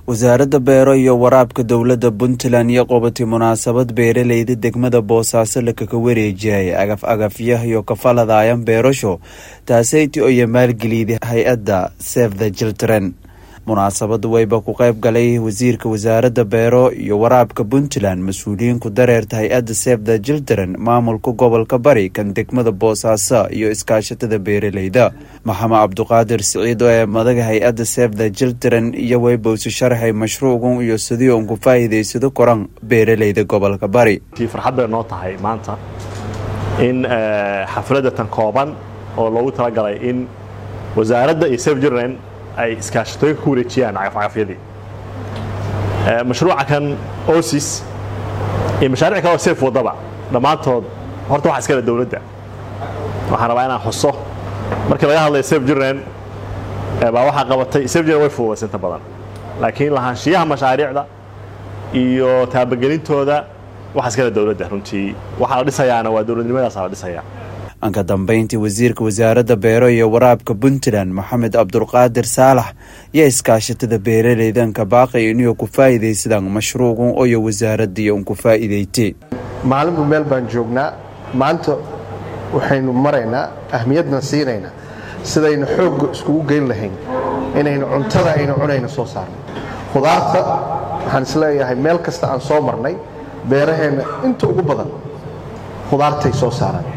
wasaaradda beero iyo waraabka dowladda puntland iyo qobatay munaasabad beeraleyda degmada boosaaso lakaga wareejiyay agaf agafyah iyo kafaladayan beerasho taaseyti oyo maalgeliyday hay-adda save the children munaasabadu wayba ku qayb galay wasiirka wasaaradda beero iyo waraabka puntland mas-uuliyiin ku dareerta hay-adda save the children maamulka gobolka bari kan degmada boosaaso iyo iskaashatada beeraleyda maxamed cabduqaadir siciid oo ee madaga hay-adda save the children iyo waybowsi sharxay mashruucan iyo sidii uun ku faa'iidaysado koran beeraleyda gobolka bari farxad bay noo tahay maanta in xafladda tan kooban oo loogu talagalay in wasaaradda iyo save children ay iskaashatooyinka ku wareejiyaan cagafcagafyadii mashruuca kan osis iyo mashaaric kale oo seef waddaba dhammaantood horta waxa iskale dowladda waxaan rabaa inaan xuso markii laga hadlaya sef jirren baa waxaa qabatay sef jirren way fududaysay inta badan laakiin lahaanshiyaha mashaariicda iyo taabagelintooda waxa iskale dowladda runtii waxaa la dhisayaana waa dowladnimadaasa la dhisayaa anka dambeyntii wasiirka wasaaradda beero iyo waraabka puntland maxamed cabdulqaadir saalax iyo iskaashatada beeraleydanka baaqay inuu ku faa'iidaysadaan mashruucan oyo wasaaradii un ku faa'iidaytay maalinba meel baan joognaa maanta waxaynu maraynaa ahmiyadna siinaynaa sidaynu xoogga iskugu geyn lahayn inaynu cuntada aynu cunayna soo saarno khudaarta waxaan isleeyahay meel kasta aan soo marnay beeraheenna inta ugu badan khudaartay soo saaraan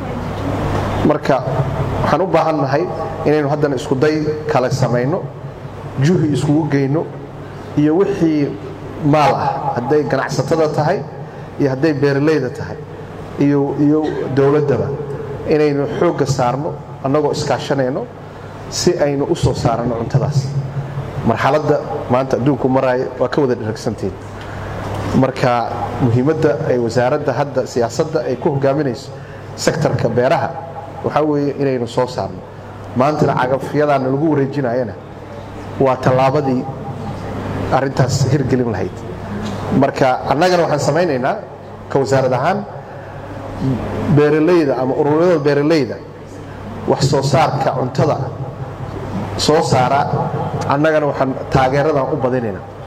marka waxaan u baahan nahay inaynu haddana iskuday kale samayno juhi iskugu geyno iyo wixii maal ah hadday ganacsatada tahay iyo hadday beeraleyda tahay iyo dowladdaba inaynu xoogga saarno annagoo iskaashanayno si aynu u soo saaranno cuntadaas marxaladda maanta adduunku maraayo waa ka wada dharagsantiin marka muhiimadda ay wasaaradda hadda siyaasadda ay ku hogaaminayso sektarka beeraha waxaa weeye inaynu soo saarno maantana cagafyadaana lagu wareejinayana waa tallaabadii arrintaas hirgelin lahayd marka annagana waxaan samaynaynaa ka wasaarad ahaan beeraleyda ama ururyada beeraleyda wax soo saarka cuntada soo saara annagana waxaan taageeradan u badinaynaa